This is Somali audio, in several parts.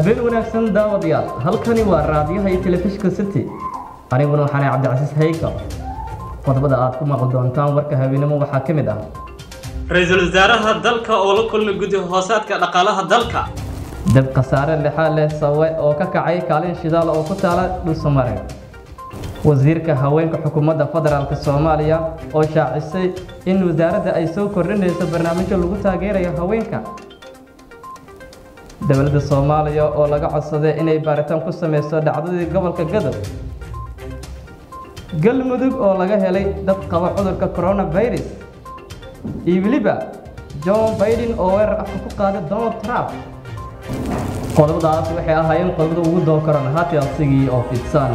habeen wanaagsan daawadayaal halkani waa raadiyaha iyo telefishinka city aniguna waxaanay cabdicasiis hayka qodobada aad ku maqli doontaan warka habeenimo waxaa ka mid ah ra-iisul wasaaraha dalka oo la kulmay guddi hoosaadka dhaqaalaha dalka dab khasaare lexaa leh sawe oo ka kacay kaalin shidaal oo ku taala dhulsamare wasiirka haweenka xukuumadda federaalk soomaaliya oo shaacisay in wasaaradda ay soo kordhinayso barnaamijyo lagu taageerayo haweenka dowladda soomaaliya oo laga codsaday inay baaritaan ku sameyso dhacdadii gobolka gadow galmudug oo laga helay dad qaba cudurka coronavirus iyo weliba john biden oo weerar afka ku qaaday donald trump qodobadaas waxay ahaayeen qodobada ugu doon karan haati asigii oo fidsan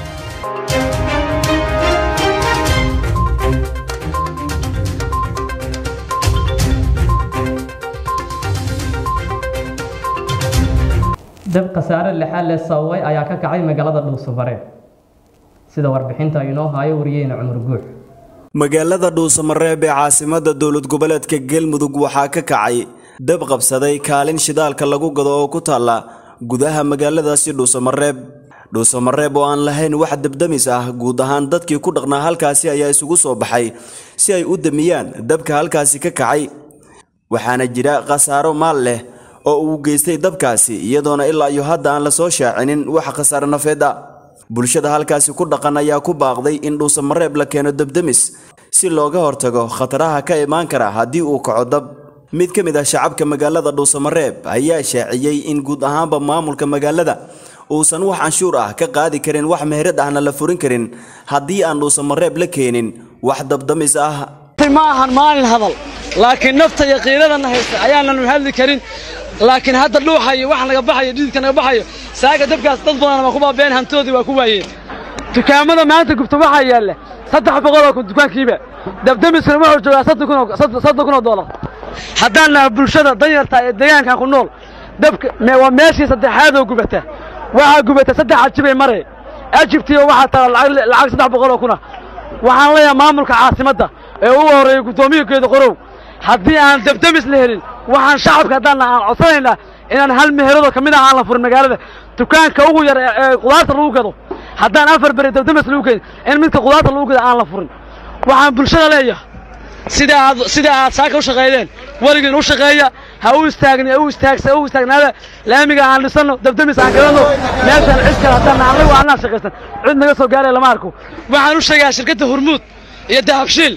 dab khasaare lexaa le sababay ayaa ka kacay magaalada dhuusamareeb sida warbixinta inoo haayo wariyeyna cumar guux magaalada dhuusamareeb ee caasimada dowlad goboleedka galmudug waxaa ka kacay dab qabsaday kaalin shidaalka lagu gado oo ku taalla gudaha magaaladaasi dhuusamareeb dhuusamareeb oo aan lahayn wax dabdamis ah guud ahaan dadkii ku dhaqnaa halkaasi ayaa isugu soo baxay si ay u damiyaan dabka halkaasi ka kacay waxaana jira khasaaro maal leh oo uu geystay dabkaasi iyadoona ilaa iyo hadda aan la soo shaacinin wax khasaare nafeed ah bulshada halkaasi ku dhaqan ayaa ku baaqday in dhuusamareeb la keeno dabdamis si looga hortago khataraha ka imaan kara haddii uu kaco dab mid ka mid ah shacabka magaalada dhuusamareeb ayaa shaaciyey in guud ahaanba maamulka magaalada uusan wax canshuur ah ka qaadi karin wax meherad ahna la furin karin haddii aan dhuusamareeb la keenin wax dabdamis ah ma ahan maalin hadal laakiin nafta iyo qiiradana haysta ayaananu hadli karin laakiin hadda dhuuxayo wax naga baxayo dhididka naga baxayo saaga dabkaas dad badan waa ku baabeen hantoodii waa ku waayeen dukaamada maanta gubta waxaa yaalla saddex boqoloo kun dukaankiiba dabdamisna wuxuu joogaa soddon kun oo doolar haddaan naha bulshada danyarta ee deegaankan ku nool dabka waa meeshii saddexaadoo gubata waxaa gubata saddex ajibay mare ajibtiiba waxaa taala lacag saddex boqoloo kuna waxaan leeyahay maamulka caasimadda ee ugu horreeyey guddoomiyakeeda qorow haddii aan dabdamis la helin waxaan shacabka haddaanna aan codsanaynaa inaan hal meheradoo ka mid ah aan la furin magaalada dukaanka ugu yar ee qudaarta lagu gado haddaan afar beri dabdamis lagu keenin in midka qudaarta lagu gado aan la furin waxaan bulshada leeyahay sida aad sida aad saaka u shaqaydeen weligiin u shaqeeya ha u istaagni u istaagsa u istaagnaada laamiga aan dhisano dabdamis aan galanno meeshaan cid kale haddaan anagu aanaa shaqaysan cid naga soo gaaraya lama arko waxaan u sheegayaa shirkadda hormuud iyo dahabshiil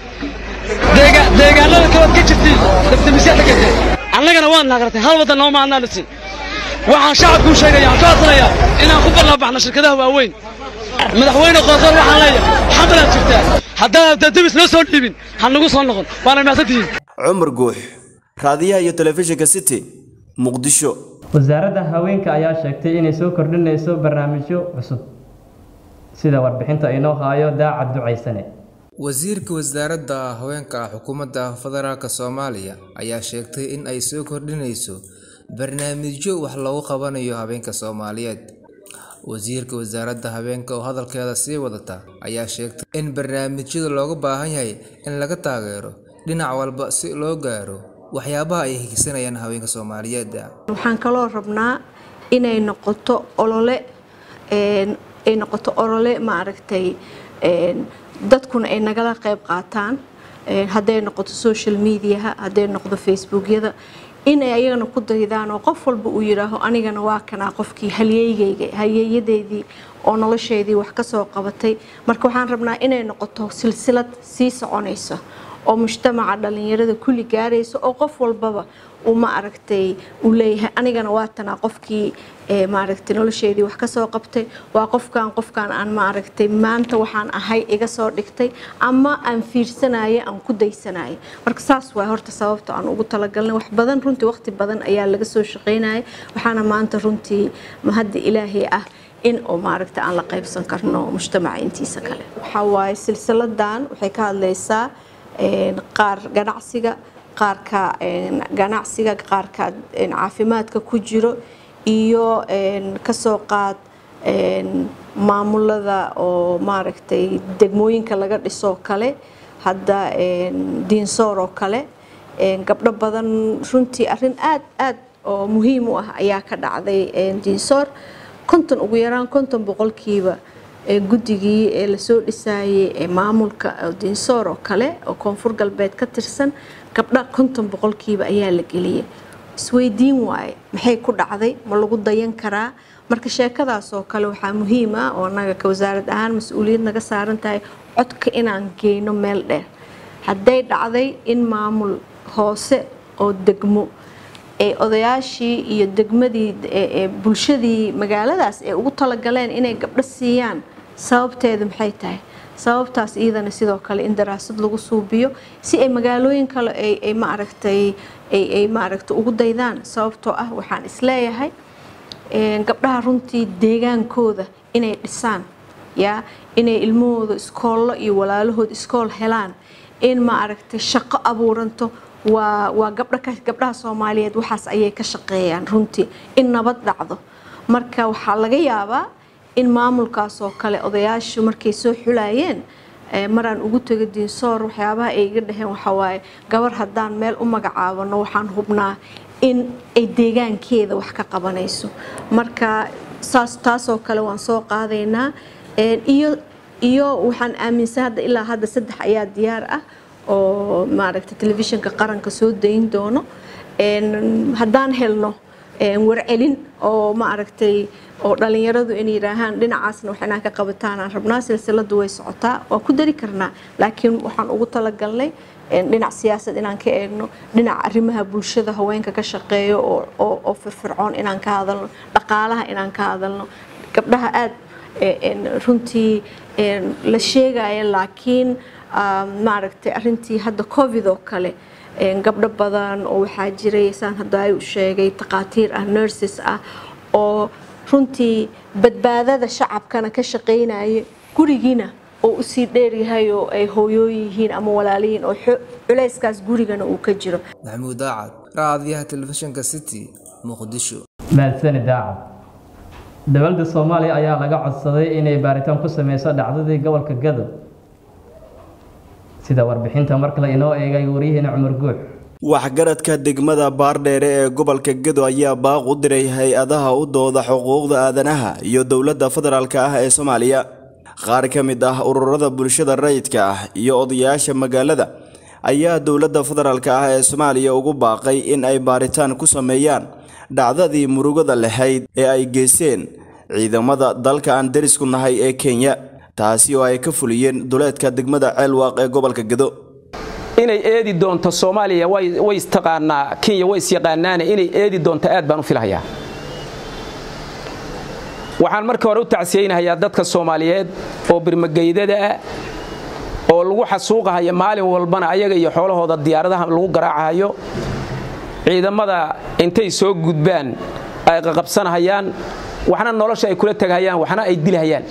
deegaanada kabaad ka jirtiin dabdamisyaa ka jirteen annagana waad naqratay hal waddan nooma annaa dhisin waxaan shacabku u sheegaya aan ka codsanayaa inaan ku ballaabaxno shirkadaha waaweyn madaxweyne qoorqoor waxaan leeyahay xamalaad jirtaa haddaan dabdamis noo soo dhiibin ha nagu soo noqon waana mahadsantihiin cumar guux raadiyaha iyo telefishinka city muqdisho wasaaradda haweenka ayaa sheegtay inay soo kordhinayso barnaamijyo cusub sida warbixinta inoo haayo daacad ducaysane wasiirka wasaaradda haweenka xukuumadda federaalk soomaaliya ayaa sheegtay in ay soo kordhinayso barnaamijyo wax loogu qabanayo habeenka soomaaliyeed wasiirka wasaaradda habeenka oo hadalkeeda sii wadata ayaa sheegtay in barnaamijyada looga baahan yahay in laga taageero dhinac walba si loo gaaro waxyaabaha ay higsanayaan haweenka soomaaliyeed waxaan kaloo rabnaa inay noqoto olole ay noqoto olole maaragtay dadkuna ay nagala qayb qaataan hadday noqoto social mediaha hadday noqdo facebookyada inay ayagana ku daydaan oo qof walba uu yidhaaho anigana waa kanaa qofkii halyeygayga halyeeyadeydii oo nolosheedii wax ka soo qabatay marka waxaan rabnaa inay noqoto silsilad sii soconaysa oo mujtamaca dhalinyarada kulli gaaraysa oo qof walbaba uu ma aragtay uu leeyahay anigana waa tanaa qofkii maaragtay nolosheedii wax ka soo qabtay waa qofkan qofkan aan ma aragtay maanta waxaan ahay iga soo dhigtay ama aan fiirsanaya aan ku daysanaya marka saas waa horta sababta aan ugu talagalnay wax badan runtii waqti badan ayaa laga soo shaqaynaya waxaana maanta runtii mahadda ilaahay ah in oo maaragta aan la qaybsan karno mujtamaca intiisa kale waxaa waaye silsiladan waxay ka hadlaysaa qaar ganacsiga qaarka ganacsiga qaarka caafimaadka ku jiro iyo kasoo qaad maamulada oo maaragtay degmooyinka laga dhisoo kale hadda diinsoor oo kale gabdho badan runtii arrin aad aad oo muhiim u ah ayaa ka dhacday diinsoor konton ugu yaraan konton boqolkiiba guddigii ee lasoo dhisaayay ee maamulka diinsoor oo kale oo koonfur galbeed ka tirsan gabdha konton boqolkiiba ayaa la geliyay isweydiin waaye maxay ku dhacday ma lagu dayan karaa marka sheekadaas oo kale waxaa muhiim ah oo annaga ka wasaarad ahaan mas-uuliyad naga saaran tahay codka inaan geyno meel dheer hadday dhacday in maamul hoose oo degmo ee odayaashii iyo degmadii bulshadii magaaladaas ay ugu talagaleen inay gabdho siiyaan sababteedu maxay tahay sababtaas iyadana sidoo kale in daraasad lagu suubiyo si ay magaalooyin kale ay maaragtay ay maaragtay ugu daydaan sababtoo ah waxaan isleeyahay gabdhaha runtii deegaankooda inay dhisaan yaa inay ilmahooda iskoollo iyo walaalahood iskool helaan in maaragtay shaqo abuuranto waa waa gabdha gabdhaha soomaaliyeed waxaas ayay ka shaqeeyaan runtii in nabad dhacdo marka waxaa laga yaabaa in maamulkaas oo kale odayaashu markay soo xulayeen maraan ugu tego diinsoor waxyaabaha ay iga dhaheen waxawaaye gabar haddaan meel u magacaabano waxaan hubnaa in ay deegaankeeda wax ka qabanayso marka saas taasoo kale waan soo qaadaynaa iyo iyo waxaan aaminsan hadda ilaa hadda saddex ayaa diyaar ah oo maaragtay telefishinka qaranka soo dayn doono haddaan helno warcelin oo maaragtay oo dhalinyaradu inay yidhaahaan dhinacaasna wax inaan ka qabataan aan rabnaa silsiladu way socotaa waa ku dari karnaa laakiin waxaan ugu talagalnay dhinac siyaasad inaan ka eegno dhinaca arrimaha bulshada haweenka ka shaqeeyo oo firfircoon inaan ka hadalno dhaqaalaha inaan ka hadalno gabdhaha aad runtii la sheegaya laakiin maaragtay arintii hadda covid oo kale gabdho badan oo waxaa jiray saan hadda ay u sheegay takhaatiir ah nurses ah oo runtii badbaadada shacabkana ka shaqaynaya gurigiina oo usii dheeryahay oo ay hooyooyin yihiin ama walaaliyiin oo culayskaas gurigana uu ka jiro maxamuud daacad raadiyaha telefishinka city muqdisho maadsani daacad dowladda soomaaliya ayaa laga codsaday inay baaritaan ku sameyso dhacdadii gobolka gadow sida warbixinta mar kale inoo eegay waryaheena cumar guux waxgaradka degmada baardheere ee gobolka gedo ayaa baaq u diray hay-adaha u dooda xuquuqda aadanaha iyo dowladda federaalk ah ee soomaaliya qaar ka mid ah ururada bulshada rayidka ah iyo odayaasha magaalada ayaa dowladda federaalk ah ee soomaaliya ugu baaqay in ay baaritaan ku sameeyaan dhacdadii murugada lahayd ee ay geysteen ciidamada dalka aan derisku nahay ee kenya taasi oo ay ka fuliyeen duleedka degmada ceelwaaq ee gobolka gedo inay eedi doonto soomaaliya way istaqaanaa kenya way isyaqaanaane inay eedi doonto aad baan u filahayaa waxaan markii hore u tacsiyeynahayaa dadka soomaaliyeed oo birmageydada ah oo lagu xasuuqahayo maalin walbana ayaga iyo xoolahooda diyaaradaha lagu garaacahayo ciidamada intay soo gudbaan ay qaqabsanahayaan waxna nolosha ay kula tegahayaan waxna ay dilahayaan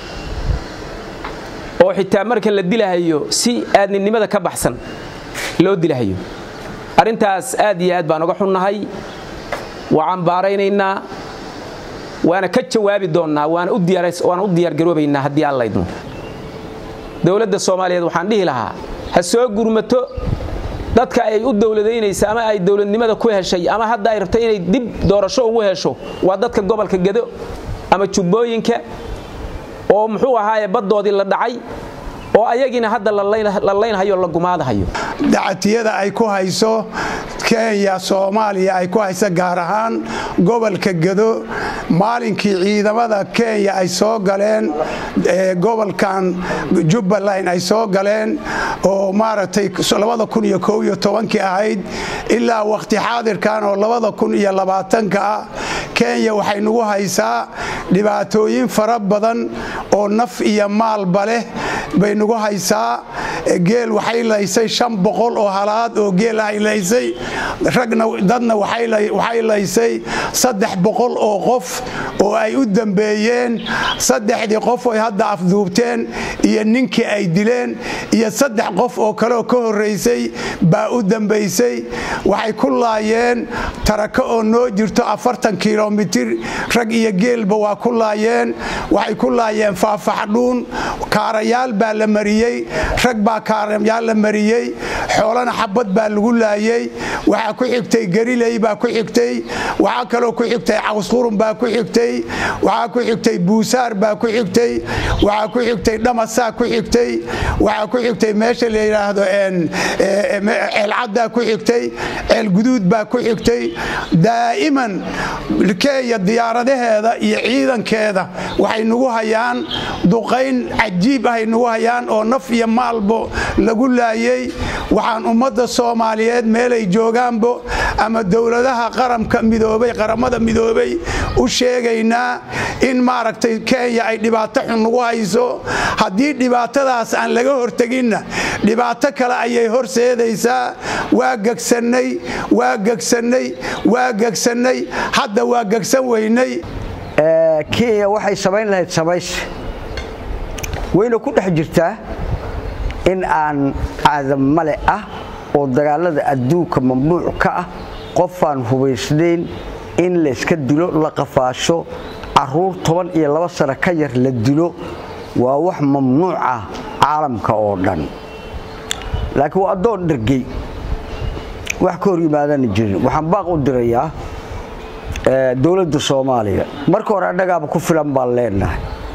oo xitaa marka la dilahayo si aadninimada ka baxsan loo dilahayo arrintaas aad iyo aad baan uga xunnahay waa cambaaraynaynaa waana ka jawaabi doonnaa waana u diyaargaroobaynaa haddii aan laydmo dowladda soomaaliyeed waxaan dhihi lahaa ha soo gurmato dadka ay u dowladaynaysa ama ay dowladnimada ku heshay ama hadda ay rabta inay dib doorasho ugu hesho waa dadka gobolka gedo ama jubbooyinka oo muxuu ahaaye baddoodii la dhacay oo ayagiina hadda la laynhayo la gumaadahayo dacatiyada ay ku hayso kenya soomaaliya ay ku hayso gaar ahaan gobolka gedo maalinkii ciidamada kenya ay soo galeen gobolkan jubbaland ay soo galeen oo maaragtay kii ahayd ilaa wakhti xaadirkan oo ka ah kenya waxay nagu haysaa dhibaatooyin fara badan oo naf iyo maalba leh bay nagu haysaa geel waxay laysay shan boqol oo halaad oo geel ay laysay ragna dadna waxay laysay saddex boqol oo qof oo ay u dambeeyeen saddexdii qof oy hadda afduubteen iyo ninkii ay dileen iyo saddex qof oo kaleoo ka horraysay baa u dambaysay waxay ku laayeen tarako oo noo jirto afartan kilomitir rag iyo geelba waa ku laayeen waxay ku laayeen faafaxdhuun kaarayaal baa la mariyey rag baa kaaremyaal la mariyey xoolana xabad baa lagu laayey waxaa ku xigtay gariley baa ku xigtay waxaa kaloo ku xigtay cawsqurun baa ku xigtay waxaa ku xigtay buusaar baa ku xigtay waxaa ku xigtay dhamasaa ku xigtay waxaa ku xigtay meesha la yidhaahdo ceelcaddaa ku xigtay ceelguduud baa ku xigtay daa'iman keenya diyaaradaheeda iyo ciidankeeda waxay nagu hayaan duqayn cajiib ahay nagu hayaan oo naf iyo maalbo lagu laayey waxaan ummadda soomaaliyeed meelay joogaanbo ama dowladaha qaramka midoobay qaramada midoobay u sheegaynaa in maaragtay kenya ay dhibaato xun nagu hayso haddii dhibaatadaas aan laga horteginna dhibaato kale ayay horseedaysaa waa gegsannay waa gegsannay waa gegsannay hadda waa gegsan weynay kenya waxay samayn lahayd samayse wayna ku dhex jirtaa in aan aadamale ah oo dagaalada adduunka mamnuuc ka ah qofaan hubaysnayn in layska dilo la qafaasho caruur toban iyo laba sano ka yar la dilo waa wax mamnuuc ah caalamka oo dhan laakiin waa addoon dhergey wax ka hor yimaadana jirin waxaan baaq u dirayaa dowladda soomaaliya marka hore annagaaba ku filan baan leenahay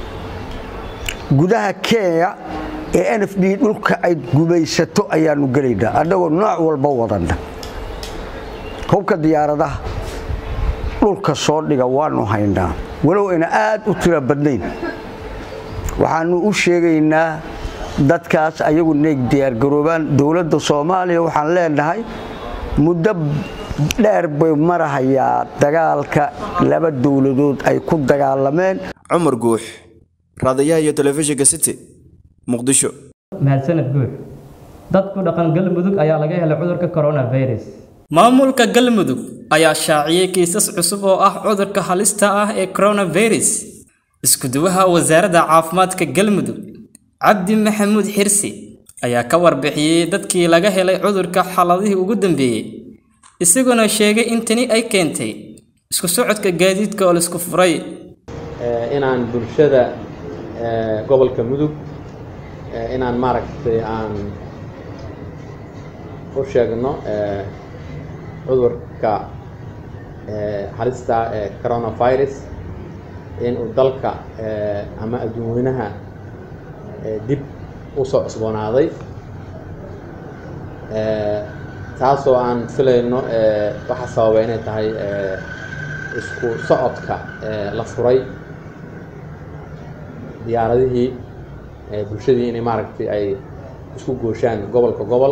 gudaha kenya ee n f d dhulka ay gumaysato ayaanu gelaynaa annagoo nooc walba wadanna hubka diyaaradaha dhulka soo dhiga waanu haynaa walow ayna aad u tira badnayn waxaanu u sheegaynaa dadkaas ayagu inay diyaargaroobaan dowladda soomaaliya waxaan leenahay muddo dheer bay marahayaa dagaalka laba dowladood ay ku dagaalameen cumar guux raadayaha iyo telefishinka city muqdisho mahadsaned guux dad ku dhaqan galmudug ayaa laga helay cudurka coronavirus maamulka galmudug ayaa shaaciyey kiisas cusub oo ah cudurka halista ah ee coronavirus iskuduwaha wasaaradda caafimaadka galmudug cabdi maxamuud xirsi ayaa ka warbixiyey dadkii laga helay cudurka xaladihii ugu dambeeyey isaguna sheegay in tani ay keentay isku socodka gaadiidka oo laisku furay inaan bulshada gobolka mudug inaan maaragtay aan u sheegno cudurka halista ee coronavirus inuu dalka ama adduunweynaha dib u soo cusboonaaday taasoo aan filayno waxa sababa inay tahay isku socodka la furay diyaaradihii bulshadii inay maaragtay ay isku gooshaan gobolka gobol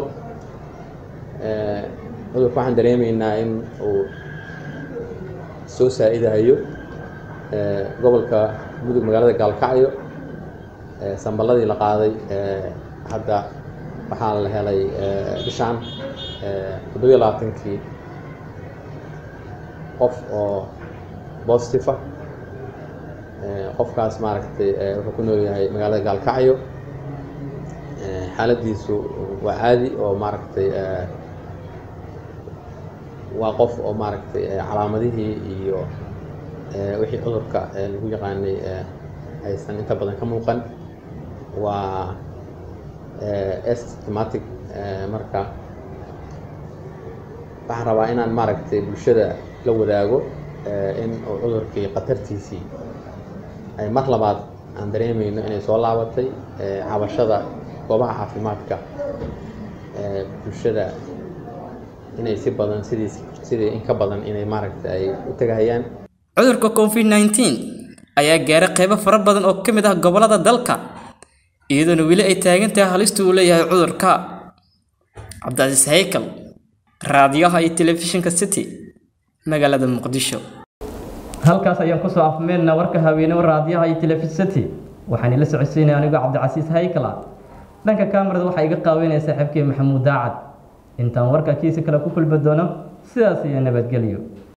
cudurka waxaan dareemaynaa in uu soo saa-idahayo gobolka mudug magaalada gaalkacyo samballadii la qaaday hadda waxaa la helay bishaan toddobiyo labaatankii qof oo positive ah qofkaas maaragtay wuxuu ku nool yahay magaalada gaalkacyo xaaladiisu waa caadi oo maaragtay waa qof oo maaragtay calaamadihii iyo wixii cudurka lagu yaqaanay aysan inta badan ka muuqan waa estmatic marka waxaan rabaa inaan maaragtay bulshada la wadaago in uu cudurkii khatartiisii ay mar labaad aan dareemayno inay soo laabatay cabashada goobaha caafimaadka bulshada inay si badan sidii sidii in ka badan inay maaragtay ay u tegahayaan cudurka covid 19 ayaa gaaray qaybo fara badan oo ka mid ah gobollada dalka iyadoona weli ay taagan tahay halista uu leeyahay cudurka cabdicasiis haykal raadiyaha iyo telefishinka city magaalada muqdisho halkaas ayaan kusoo afmeynaa warka haweenimo raadiyaha iyo telefisati waxaan ila socodsiinaya anigoo cabdicasiis haykala dhanka kaamarada waxaa iga qaaweynaya saaxiibkii maxamuud daacad intaan warka kiisa kale ku kulmi doono sidaas iyo nabadgelyo